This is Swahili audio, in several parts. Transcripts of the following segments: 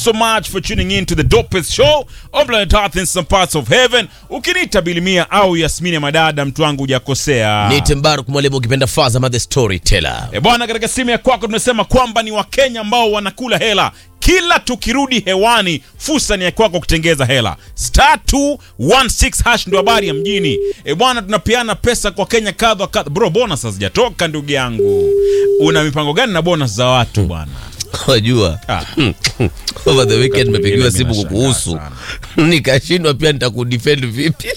so much for tuning in to the dopest show on planet Earth in some parts of heaven. Ukiniita Bilimia au Yasmini ya madada, mtu wangu hujakosea. Ni Tembaru mwalimu ukipenda Fazama the storyteller. E bwana, katika simu ya kwako tumesema kwamba ni Wakenya ambao wanakula hela kila tukirudi hewani, fursa ni ya kwako kutengeza hela. Star 216 hash ndo habari ya mjini. E bwana, tunapeana pesa kwa Kenya kadha kadha. Bro, bonus hazijatoka ndugu yangu. Una mipango gani na bonus za watu bwana? Wajua, Ah. over the weekend nimepigiwa Ile simu mimi kukuhusu, nashangaa nikashindwa pia nitakudefend vipi?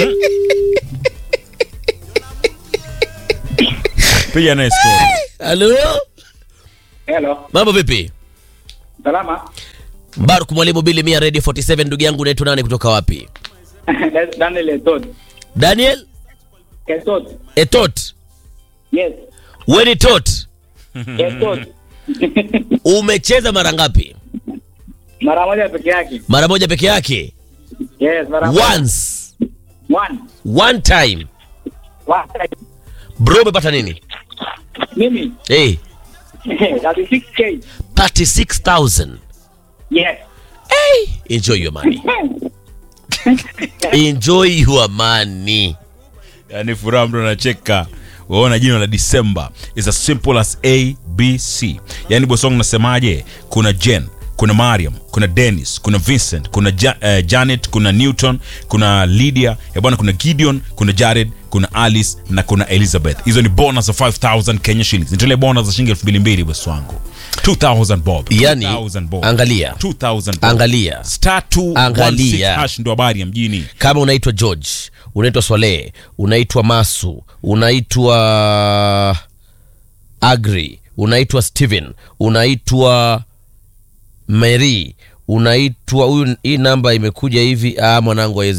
Piga naye story. Halo, Hello. mambo vipi? Salama. Baruk mwalimu Bili Mia Radio 47, ndugu yangu, unaitwa nani kutoka wapi? Daniel Etot. Daniel Etot. Etot, Yes. weni tot, Etot. umecheza mara ngapi? Mara moja peke yake. Mara moja peke yake, Yes, mara moja. once, One. one time. One time. Bro, umepata nini? Mimi. Hey, 36k. 36,000. Yes. Enjoy your money. Enjoy your money. yani furaha mtu anacheka waona jina la December is as simple as abc yani bosong nasemaje kuna jen kuna mariam kuna dennis kuna vincent kuna ja, eh, janet kuna newton kuna lydia ya bwana kuna gideon kuna jared kuna alice na kuna elizabeth hizo ni bonus za 5000 kenya shillings nitole bonus za shilingi 2200 bosi wangu 2000 bob Yani, 2000 bob angalia. 2000 bob. Angalia. star 216 Angalia. hash ndo habari ya mjini kama unaitwa george unaitwa swaleh unaitwa masu unaitwa agri unaitwa steven unaitwa mary unaitwa huyu hii namba imekuja hivi ah, mwanangu haiwezi